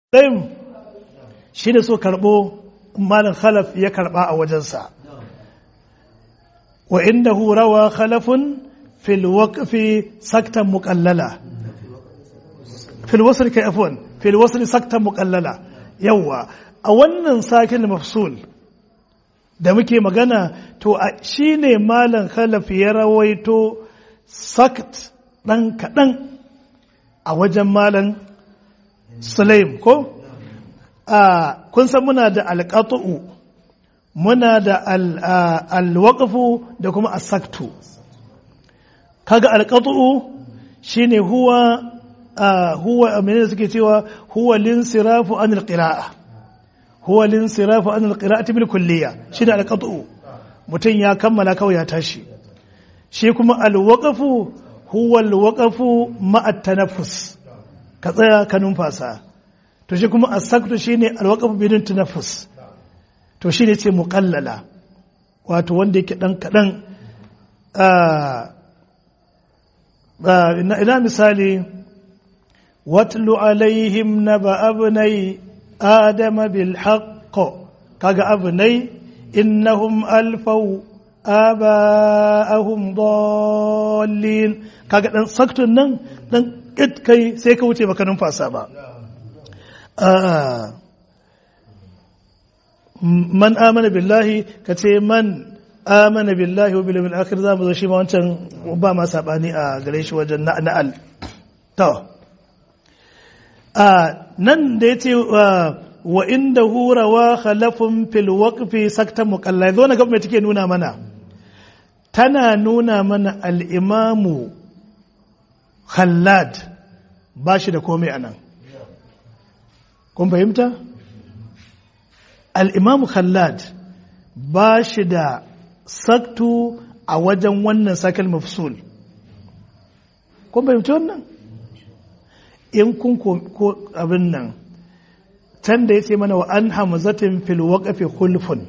ɗayan shi ne so karɓo malin khalaf ya karɓa a wajensa wa inda rawa khalafun fil waqfi saktan muqallala fil wasl kai afwan fil wasl saktan muqallala yawa a wannan sakin mafsul da muke magana to shine malam khalaf ya rawaito sakt dan kadan a wajen malam sulaim ko a kun san muna da alqatu muna da alwaqfu da kuma asaktu kaga alqatu shine huwa huwa menene suke cewa huwa linsirafu an alqira'a huwa linsirafu an alqira'ati bil kulliya shine alqatu mutum ya kammala kawai ya tashi shi kuma alwaqfu huwa alwaqfu ma'a tanaffus ka tsaya ka numfasa to shi kuma asaktu shine alwaqfu bidin tanaffus to shine ce muqallala wato wanda yake dan kadan ina misali watlu alaihim naba abnai adama bil haqq kaga abnai innahum alfaw aba'ahum dallin kaga dan saktun nan dan kit kai sai ka wuce baka numfasa ba man amana billahi kace man amana billahi wa bil yawmil akhir zamu zo shi ma wancan ba ma sabani a gare shi wajen na'al to nan da yace wa inda hurawa khalafun fil waqfi sakta muqalla zo na gaba take nuna mana tana nuna mana al-imamu khallad ba shi da komai anan kun fahimta al-imamu khallad ba shi da saktu a wajen wannan sakal mafsul kun fahimci wannan in kun ko abin nan can da ya ce mana wa an hamzatin fil waqfi khulfun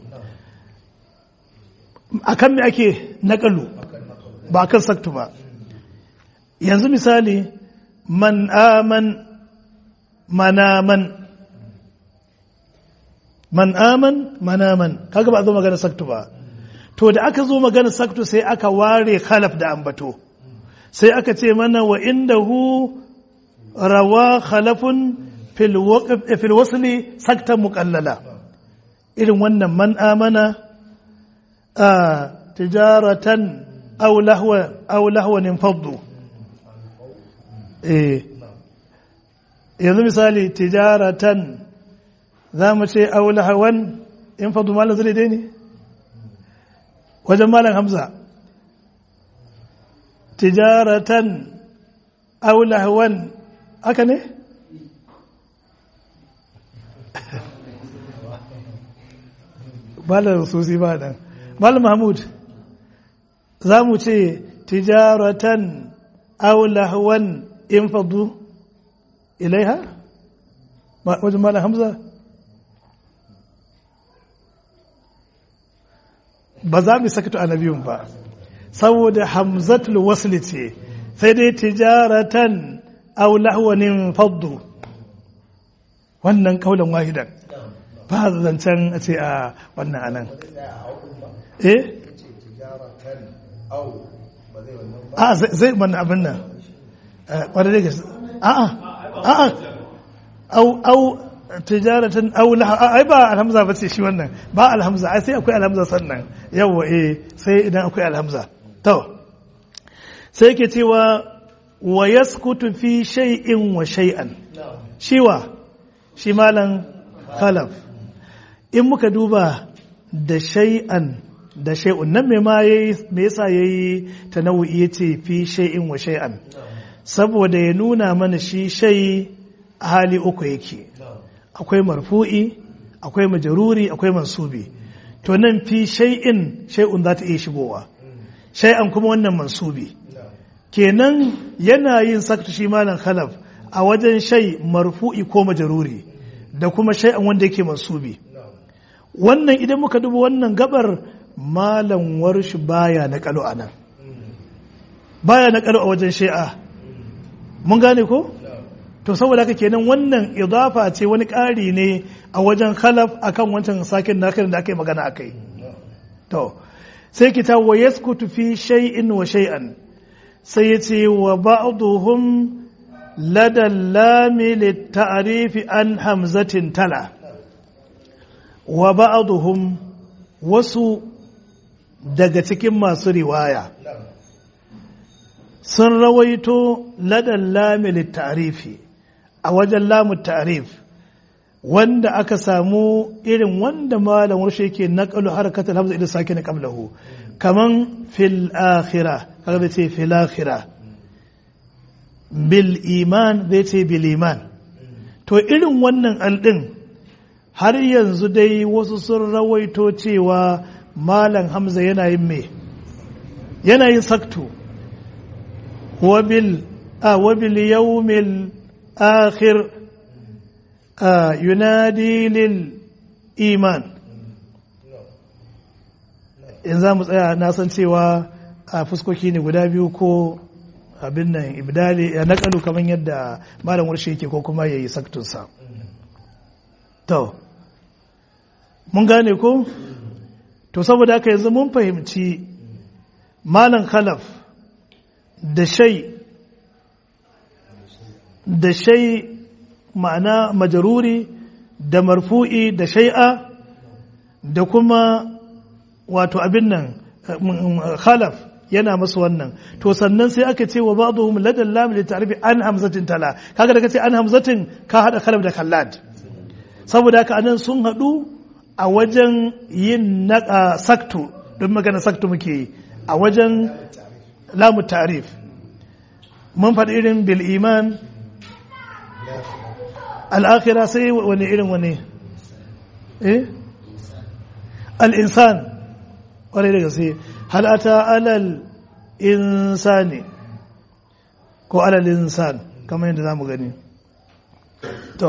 akan me ake naƙalu ba kan saktu ba yanzu misali man aman manaman man aman manaman kaga ba a zo magana saktu ba to da aka zo magana saktu sai aka ware khalaf da ambato sai aka ce mana wa indahu rawa khalafun fil wasli sakta muqallala irin wannan man amana a tijaratan aw lahwa aw lahwan faddu eh yanzu misali tijaratan za mu ce aw lahwan in faddu malan zai dai ne wajen malam hamza tijaratan aw lahwan haka ne malam susi ba nan malam mahmud za mu ce tijaratan aw lahwan in fadu ilaiha wajen malam hamza ba za mu sakatu a nabiyun ba saboda hamzatul wasli ce sai dai tijaratan aw lahwanin faddu wannan kaulan wahidan ba zancen a ce a wannan anan eh a zai mana abin nan kwanar da gaske a a a a au au tijaratan au ai ba alhamza ba ce shi wannan ba alhamza ai sai akwai alhamza sannan yawa eh sai idan akwai alhamza to sai yake cewa wa yaskutu fi shay'in wa shay'an shiwa shi malan khalaf in muka duba da shay'an da shay'un nan me ma yayi me yasa yayi tanawwi yace fi shay'in wa shay'an saboda ya nuna mana shi shay hali uku yake akwai marfu'i akwai majaruri akwai mansubi to nan fi shay'in shay'un za ta iya shigowa shay'an kuma wannan mansubi kenan yana yin sakta shi malam khalaf a wajen shay marfu'i ko majaruri da kuma shay'an wanda yake mansubi wannan idan muka duba wannan gabar malam warshi baya na kalo anan baya na kalo a wajen shay'a mun gane ko to saboda haka kenan wannan idafa ce wani ƙari ne a wajen khalaf akan wancan sakin nakirin da aka yi magana akai to sai kita wa yaskutu fi shay'in wa shay'an sai ya ce wa ba'duhum lada lami litta'rifi an hamzatin tala wa ba'duhum wasu daga cikin masu riwaya sun rawaito ladan lami litta'rifi a wajen lamu ta'rif wanda aka samu irin wanda malam warshe yake naqalu harakatul hamza idan sake na qablahu kaman fil akhirah kaga bai ce fil akhirah bil iman zai ce bil iman to irin wannan aldin har yanzu dai wasu sun rawaito cewa malam hamza yana yin me yana yin saktu wabil a wabil yawmil akhir a yunadi lil iman in za mu tsaya na san cewa a fuskoki ne guda biyu ko abin nan ibdali ya nakalu kamar yadda malam warshe yake ko kuma ya yi saktunsa to mun gane ko to saboda haka yanzu mun fahimci malam khalaf da shai da shai ma'ana majaruri da marfu'i da shai'a da kuma wato abin nan khalaf yana masu wannan to sannan sai aka ce wa ba'dhum ladan lam li ta'rifi an hamzatin tala kaga da kace an hamzatin ka hada khalaf da khallad saboda haka anan sun hadu a wajen yin naka saktu don magana saktu muke yi a wajen lamu ta'rif mun faɗi irin bil iman al-akhirah sai wani irin wani eh al-insan kwarai da gaske hal ata alal insani ko alal insan kamar yadda zamu gani to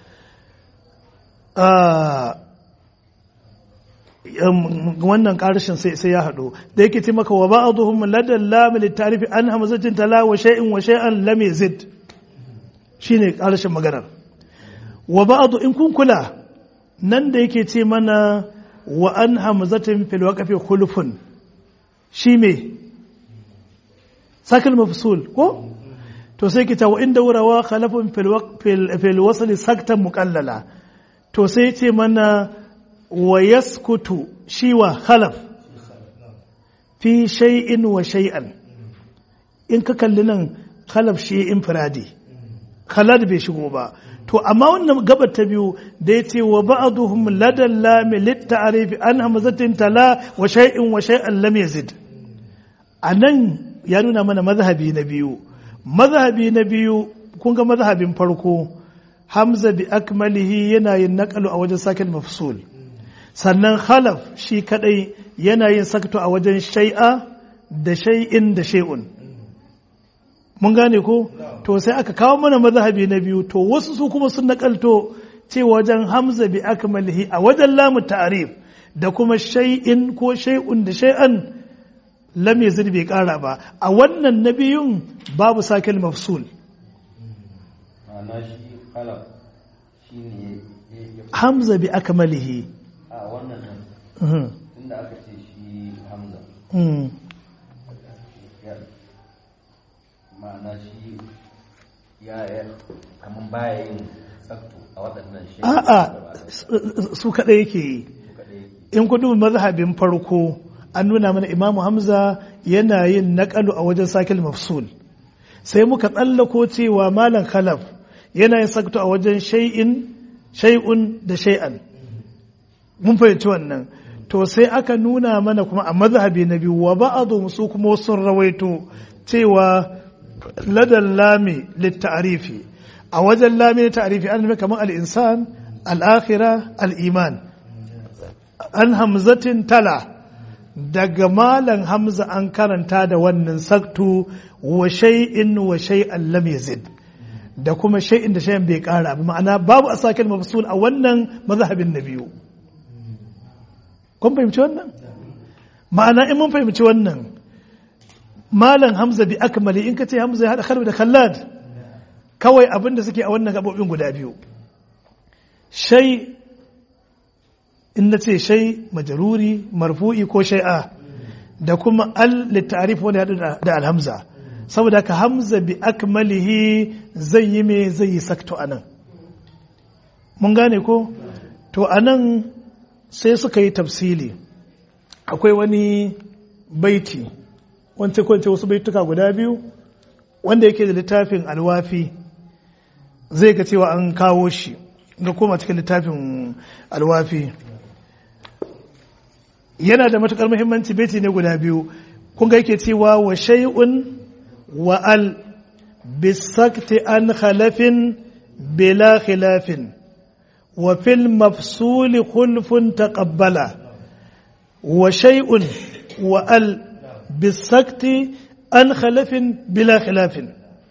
wannan karshen sai ya haɗu da yake ce maka wa ba'dhum ladal lam litarifi an hamzatin tala wa shay'in wa shay'an lam yazid shine karshen maganar wa ba'd in kun kula nan da yake ce mana wa an hamzatin fil waqfi khulfun shi me sakal mafsul ko to sai kita wa inda wurawa khalafun fil fil wasl saktan muqallala to sai ce mana wa yaskutu shi wa khalaf fi shay'in wa shay'an in ka kalli nan khalaf shi infiradi khalad bai shigo ba to amma wannan gabar ta biyu da ya ce wa ba'aduhum ladan lami litta'arifi an hamzatin tala wa shay'in wa shay'an lam yazid anan ya nuna mana mazhabi na biyu mazhabi na biyu kun ga mazhabin farko hamza bi akmalihi yana yin naqalu a wajen sakin mafsul sannan khalaf shi kadai yana yin sakto a wajen shay'a da shay'in da shay'un mun gane ko to sai aka kawo mana mazhabi na biyu to wasu su kuma sun nakalto ce wajen hamza bi akmalihi a wajen lamu ta'rif da kuma shay'in ko shay'un da shay'an lam yazid bai kara ba a wannan na biyun babu sakil mafsul ma'ana shi khalaf shi ne hamza bi akmalihi a wannan nan Mhm. inda aka ce shi hamza Mm. ya ma'ana shi ya ya kaman baya yin tsafto a waɗannan shi a'a su- su kaɗai yake yi kaɗai in kudu mazhabin farko an nuna mana imamu hamza yana yin naƙalu a wajen sakil mafsul sai muka tsallako cewa malam khalaf yana yin sakto a wajen shay'in shay'un da shay'an mun fahimci wannan to sai aka nuna mana kuma a mazhabi na biyu wa ba'adu su kuma sun rawaito cewa ladan lami litta'arifi a wajen lami litta'arifi an nufi kamar al-insan al-akhira al-iman an hamzatin tala daga malan hamza an karanta da wannan saktu wa shay'in wa shay'an lam yazid da kuma shay'in da shay'in bai kara ba ma'ana babu asakil mafsul a wannan mazhabin na biyu kun fahimci wannan ma'ana in mun fahimci wannan malan hamza bi akmali in ka ce hamza ya hada khalid da khallad kawai abin da suke a wannan gabobin guda biyu shai in na ce shai majaruri marfu'i ko shai'a da kuma al littarif wanda ya haɗu da alhamza saboda ka hamza bi akmalihi zai yi me zai yi sakto a nan mun gane ko to a nan sai suka yi tafsili akwai wani baiti wance kwance wasu baituka guda biyu wanda yake da littafin alwafi zai ga cewa an kawo shi ga koma cikin littafin alwafi yana da matukar muhimmanci baiti ne guda biyu kun ga yake cewa wa shay'un wa al bisakti an khalafin bila khilafin wa fil mafsuli khulfun taqabbala wa shay'un wa al bisakti an khalafin bila khilafin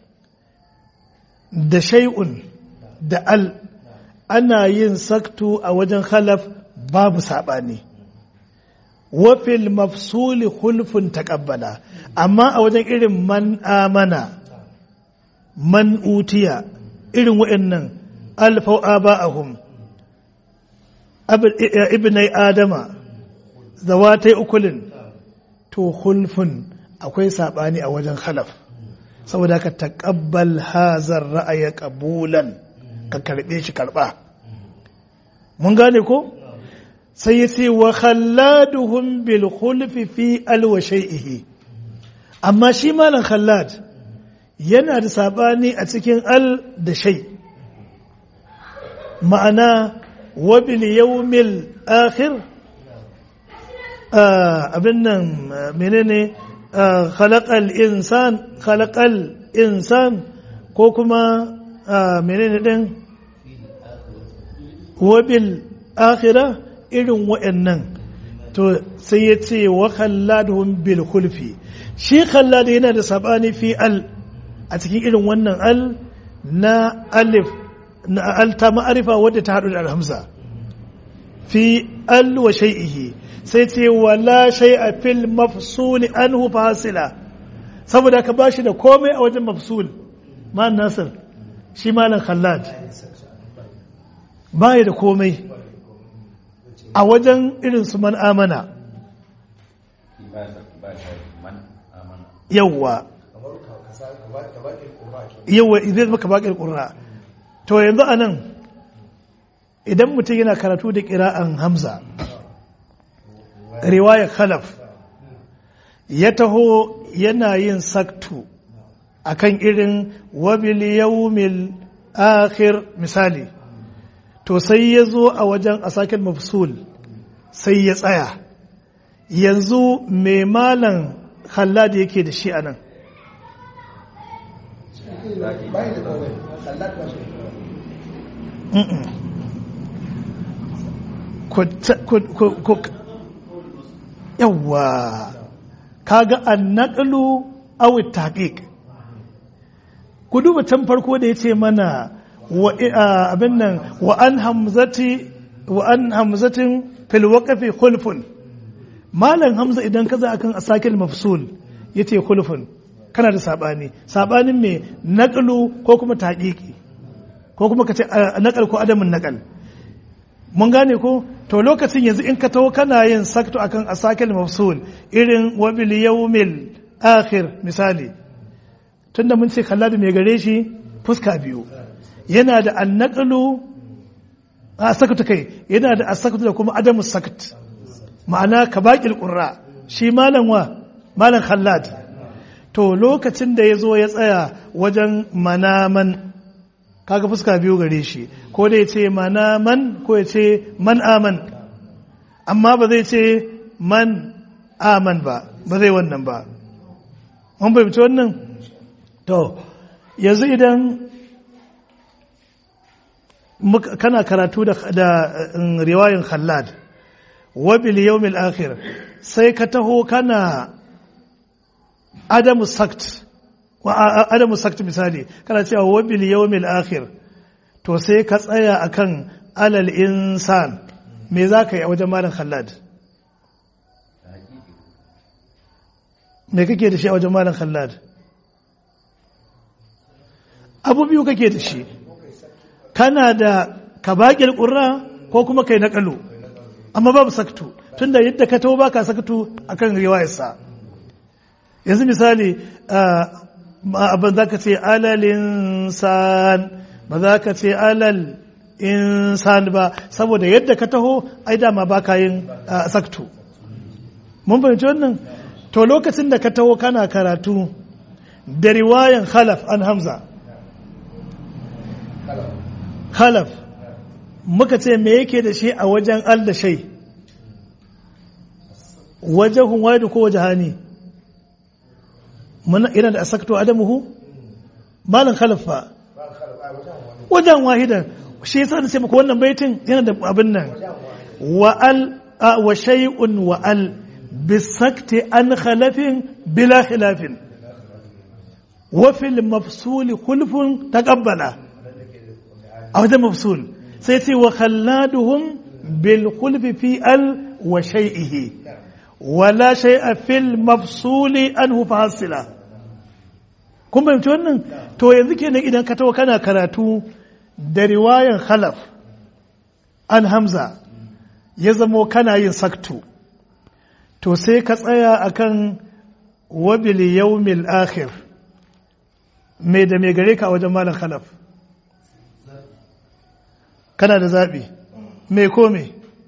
da shay'un da al ana yin saktu a wajen khalaf babu saɓani wafil mafsuli hulfun taƙabbala amma a wajen irin man amana man utiya irin wa'annan alfau aba'ahum ibnai adama zawatai ukulin to hulfun akwai saɓani a wajen khalaf saboda ka taƙabbal hazar ra'aya ƙabulan ka karɓe shi karɓa mun gane ko sai ya ce wa khalladuhum bil khulfi fi al wa shay'ihi amma shi malam khallad yana da sabani a cikin al da shay ma'ana wa bil yawmil akhir abin nan menene khalaqal insan khalaqal insan ko kuma menene din wabil akhira irin wa'annan to sai ya ce wa khalladuhum bil khulfi shi khallad yana da sabani fi al a cikin irin wannan al na alif na al ta ma'arifa wadda ta hadu da alhamza fi al wa shay'ihi sai ce wala shay'a fil mafsul anhu fasila saboda ka bashi da komai a wajen mafsul ma nasir shi malam khallad baya da komai a wajen irin su man amana yawwa yawwa idan maka baƙin ƙura to yanzu a nan idan mutum yana karatu da ƙira'an hamza riwaya khalaf ya taho yana yin saktu akan irin wabil yawmil akhir misali to sai ya zo a wajen asakin mafsul sai ya tsaya yanzu mai malan halladi yake da shi a nan yawwa kaga an naƙalu awit taƙiƙ ku duba can farko da ya ce mana abin nan wa an hamzati wa an hamzatin fil waqfi khulfun malam hamza idan kaza akan asakil mafsul yace khulfun kana da sabani sabanin me naqlu ko kuma taqiqi ko kuma kace naqal ko adamin naqal mun gane ko to lokacin yanzu in ka taho kana yin sakto akan asakil mafsul irin wa bil yawmil akhir misali tunda mun ce kalladu mai gare shi fuska biyu yana da annaqlu a sakata kai yana da asakatu da kuma adamu sakat ma'ana ka baƙil ƙurra shi malam wa malam khallad to lokacin da ya zo ya tsaya wajen manaman kaga fuska biyu gare shi ko da ya ce manaman ko ya ce man aman amma ba zai ce man aman ba ba zai wannan ba mun fahimci wannan to yanzu idan kana karatu da riwayin khallad wabil yawmil akhir sai ka taho kana adamu sakt wa adamu sakt misali kana cewa wabil yawmil akhir to sai ka tsaya akan alal insan me za ka yi a wajen malam khallad me kake da shi a wajen malam khallad abu biyu kake da shi kana da kabaƙir ƙurra ko kuma kai naƙalu amma babu saktu tunda yadda ka taho baka saktu akan riwayarsa yanzu misali abin za ka ce alal insan ba za ka ce alal insan ba saboda yadda ka taho ai dama baka yin saktu mun fahimci wannan to lokacin da ka taho kana karatu da riwayan khalaf an hamza khalaf muka ce me yake da shi a wajen al da shai wajahun waidu ko wajahani muna ina da asakto adamuhu malan khalafa wajen wahidan shi yasa da sai muku wannan baitin yana da abin nan wa al wa shay'un wa al bisakti an khalafin bila khilafin wa fil mafsul khulfun taqabbala a wajen mafsul sai ce wa khalladuhum bil khulfi fi al wa shay'ihi wala shay'a fil mafsuli anhu fasila kun fahimci wannan to yanzu kenan idan ka tawo kana karatu da riwayan khalaf an hamza ya zamo kana yin saktu to sai ka tsaya akan wabil yawmil akhir me da me gare ka a wajen malam khalaf kana da zaɓi me ko me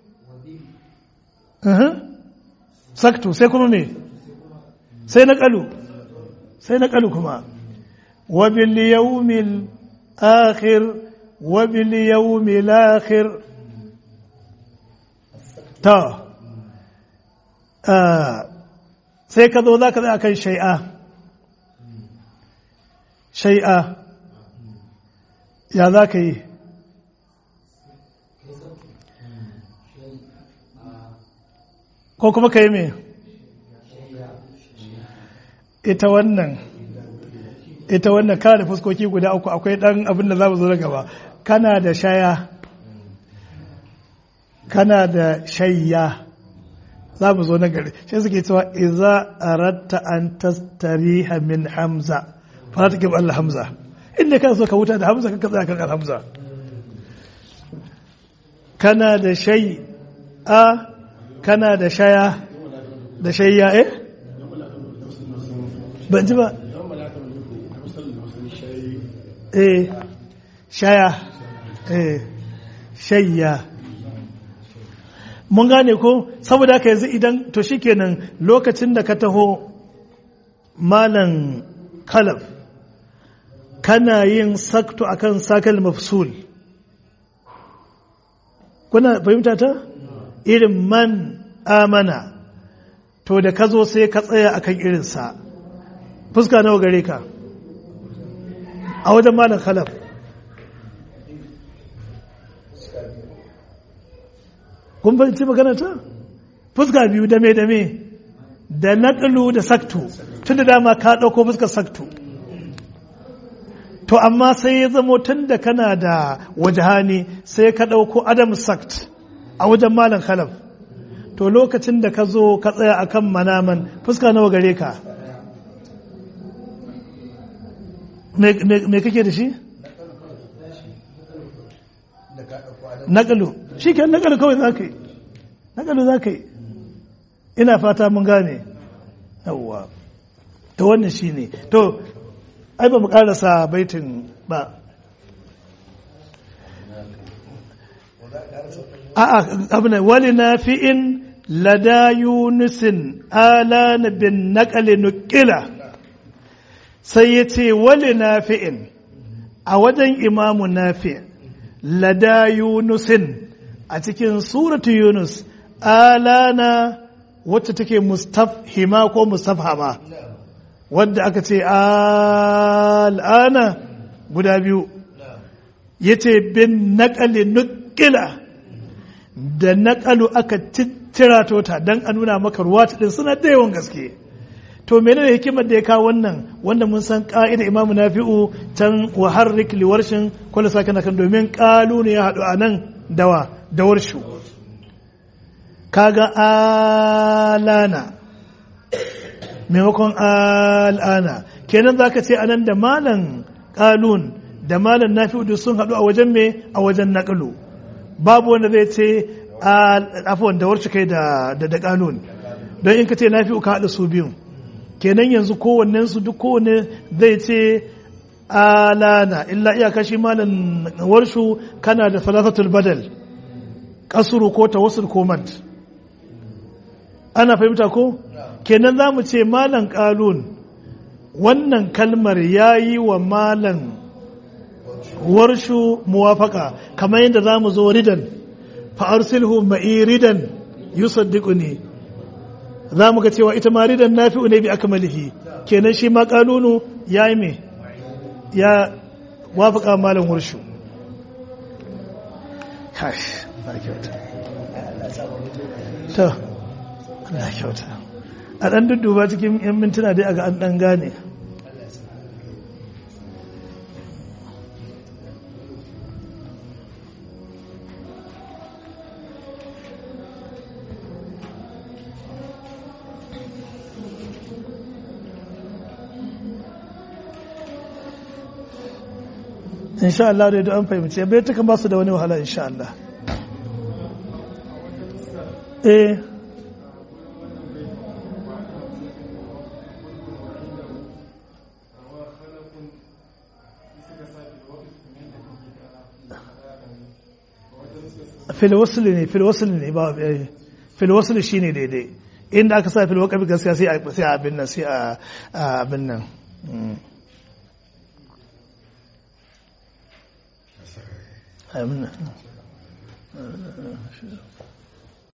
saktu sai kuma me sai na ƙalu sai na ƙalu kuma wabil yawmil akhir wabil yawmil akhir ta sai ka zo za ka zai kan shai'a shai'a ya za ka yi ko kuma ka yi me ita wannan ita wannan kana da fuskoki guda uku akwai dan abin da za mu zo na gaba kana da shaya kana da shayya za mu zo na gari shi suke cewa iza aratta an tastariha min hamza fara take ba Allah hamza inda kana so ka wuta da hamza kanka tsaya kan hamza kana da shay a kana da shaya da shayya eh ban ji ba eh shaya eh shayya mun gane ko saboda haka yanzu idan to shikenan lokacin da ka taho malan kalaf kana yin sakto akan sakal mafsul kuna fahimta ta irin man amana to da ka zo sai ka tsaya akan irinsa fuska nawa gare ka a wajen malam khalaf kun fahimci magana ta fuska biyu dame dame da naƙalu da saktu tun da dama ka ɗauko fuskar saktu to amma sai ya zamo tun da kana da wajahani sai ka ɗauko adam sakt a wajen malam khalaf to lokacin da ka zo ka tsaya a kan manaman fuska nawa gare ka me kake da shi? naƙalu shi ke naƙalu kawai za ka yi naƙalu za ka yi ina fata mun gane yawwa ta wannan shi ne to ai ba mu ƙarasa baitin ba a'a abin wali na fi'in lada yunusin ala na bin naƙali nukila sai ya ce wali na fi'in a wajen imamu na fi'in lada yunusin a cikin suratu yunus alana wacce take mustafhima ko mustafhama wadda aka ce al'ana guda biyu ya ce bin naƙali nukila da naƙalu aka tira ta don a nuna maka ruwa ta ɗin suna da yawan gaske to menene hikimar da ya kawo wannan wanda mun san ka'ida imamu nafi'u can wa harrik liwarshin kwallo sa kana kan domin kalu ne ya haɗu a nan dawa da warshu kaga alana maimakon al'ana kenan zaka ce anan da malan kalun da malam nafi'u duk sun haɗu a wajen me a wajen naƙalu babu wanda zai ce afuwan da warce kai da da ƙalun don in ka ce nafi'u ka haɗa su biyun kenan yanzu kowannen su duk kowanne zai ce alana illa iyaka shi malam warshu kana da salasatul badal kasuru ko tawassul ko mad ana fahimta ko kenan za mu ce malam kalun wannan kalmar ya yi wa malam warshu muwafaka kamar yadda za mu zo ridan fa'arsilhu ma'i ridan yusaddiquni za mu ga cewa ita ma ridan nafi'u ne bi akmalihi kenan shi ma kalunu ya yi mai ya wafaka malam warshu kash na kyauta to na kyauta a ɗan dudduba cikin 'yan mintuna dai aga an ɗan gane insha Allah da an fahimci bai tukan ba su da wani wahala insha Allah eh filwasili ne filwasili ne ba filwasili shi ne daidai inda aka sa filwakafi gaskiya sai a abin nan sai a abin nan amin